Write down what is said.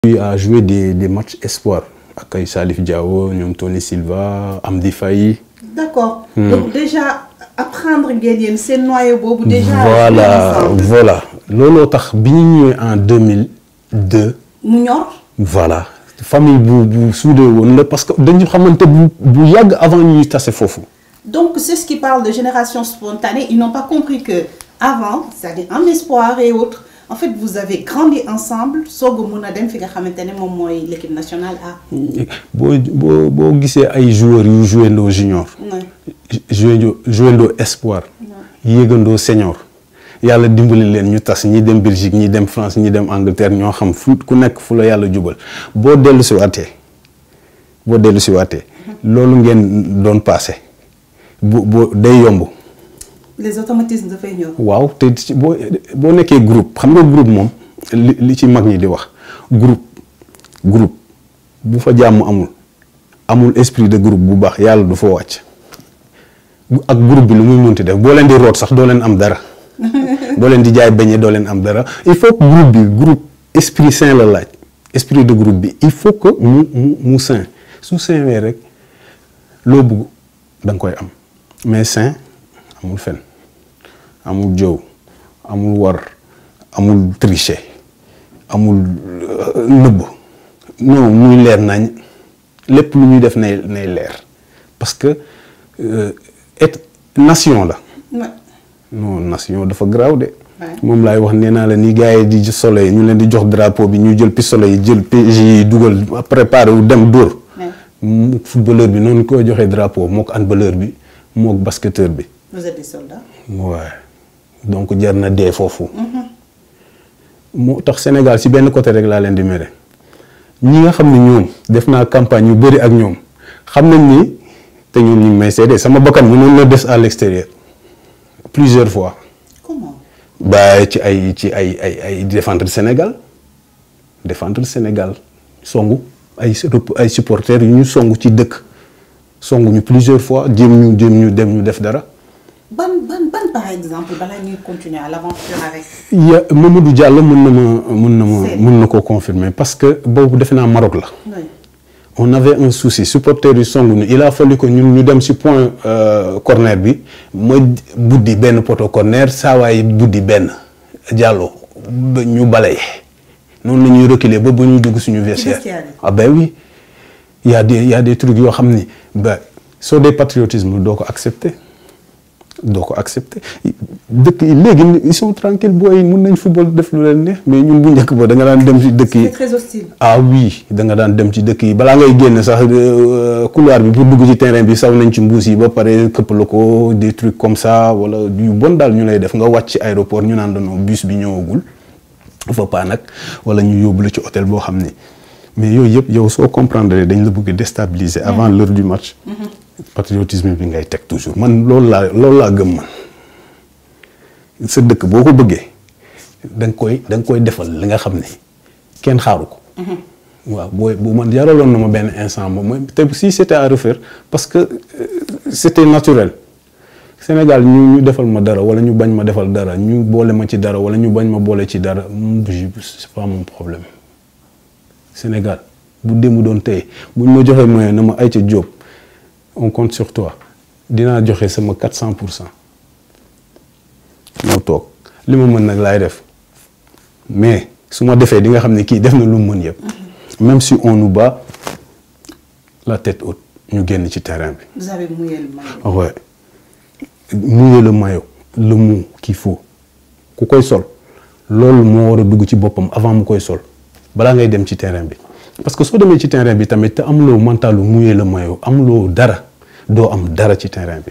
lui a joué des des matchs espoirs ak ay Salif Diao ñoom Tony Silva Amdi Faye. d'accord donc déjà apprendre ngeen yéen seen noyau boobu. déjà voilà voilà looloo tax bi ñu ñëwee en 2002. mu ñor. voilà famille bu bu soudé woon la parce que dañu xamante bu bu yàgg avant ñuy tase foofu. donc c'est ce qui parle de génération spontanée ils n'ont pas compris que avant c'est-à-dire en espoir et autres en fait vous avez grandi ensemble soog a mun a dem fi nga xamante ne moom mooy l'équipe nationale A. boo boo boo gisee ay joueurs yu joué ndoo junior. joué ndoo joué ndoo espoir. yéegandoo senior. yàlla dimbali leen ñu tas ñi dem Belgique ñi dem France ñi dem Angleterre ñoo xam fu ku nekk fu la yàlla jubal boo dellu si waatee boo dellu si waatee loolu ngeen doon passé bu boo day yomb. les automatismes dafay ñëw. waaw te ci boo boo nekkee groupe xam nga groupe moom li li ci mag ñi di wax groupe groupe bu fa jàmm amul amul esprit de groupe bu baax yàlla du fa wàcc ak groupe bi lu muy munti def boo leen di root sax doo leen am dara. doo leen di jaay beñe doo leen am dara il faut que groupe bi groupe esprit sain la laaj esprit de groupe bi il faut que mu mu mu sain su sain wee rek loo bëgg da nga koy am mais sain amul fen amul jow amul war amul tricher amul nëbb non muy leer nañ lépp lu ñuy def nay nay leer parce que et nation la non nation dafa garaaw de. moom laay wax nee naa la ni gars yi di solo yi ñu leen di jox drapeau bi ñu jël pistolet yi jël PJ yi dugal préparé wu dem dóor. mu footballeur bi noonu koy joxee drapeau mook handballeur bi mook basketteur bi. vous êtes des soldats. waaw donc jar na dee foofu. moo tax Sénégal si benn côté rek laa leen di mere ñi nga xam ne ñoom def naa campagne yu bëri ak ñoom xam nañ ni te ñoom ñu ngi may seede sama bakkan mënoon na des à l'extérieur. plusieurs fois. comment. ba ci ay ci ay ay ay défendre Sénégal défendre Sénégal songu ay ay supporters yu ñu songu ci dëkk songu ñu plusieurs fois jéem ñu jéem ñu dem ñu def dara. ban ban ban par exemple balaa ñuy continuer à l'aventure avec. ya Mamadou Diallo mën na ma mën na ma mën na koo confirmer parce que boobu defe naa Maroc la. oui. on avait un souci supporters yu songu ñu il a fallu que ñun ñu dem ci point corner bi ma buddi benn poto corner saa waay buddi benn jàlloo ba ñu balay noonu la ñuy reculer ba ba ñu dugg suñu vestiaire ah ben oui y a des y a des trucs yoo xam ni ba soo dee patriotisme doo ko accepter doo ko accepter dëkk yi léegi ils sont tranquilles booy mun nañ football def lu leen neex mais ñun bu njëkk ba da nga daan dem ci dëkk yi. c'est très hostile. ah oui da nga daan dem ci dëkk yi balaa ngay génn sax couloir bi pour dugg ci terrain bi saw nañ ci mbuus yi ba pare këpp la ko des trucs comme ça wala yu bon daal ñu lay def nga wàcc ci aéroport ñu naan dañoo bus bi ñëwagul fa pas nag wala ñu yóbbu la ci hôtel boo xam ni mais yooyu yëpp yow soo comprendre dañ la bëgg déstabiliser avant l'heure du match. patriotisme bi ngay teg toujours man loolu laa loolu laa gëm man sa dëkk boo ko bëggee da nga koy da nga koy defal li nga xam ne kenn xaaru ko. waaw booy bu man jaraloon na ma benn instant moom mooy te si c'était à refaire parce que c'était naturel Sénégal ñu ñu defal ma dara wala ñu bañ ma defal dara ñu boole ma ci dara wala ñu bañ ma boole ci dara c'est pas mon problème Sénégal bu démb doon tey buñ ma joxee moyen na ma ay ca Diop. on compte sur toi dinaa joxe sama 400 pour cent ñoo toog li ma mën nag laay def mais su ma defee di nga xam ne kii def na lu mu mën yëpp. même si on nous bat la tête haute ñu génn ci terrain bi. vous avez mouillé le maillot. ouais mouiller le maillot le mot qu'il faut ku koy sol loolu moo war a dugg ci boppam avant mu koy sol balaa ngay dem ci terrain bi. parce que soo demee ci terrain bi tamit te amuloo mentalu mouiller le maillot amuloo dara doo am dara ci terrain bi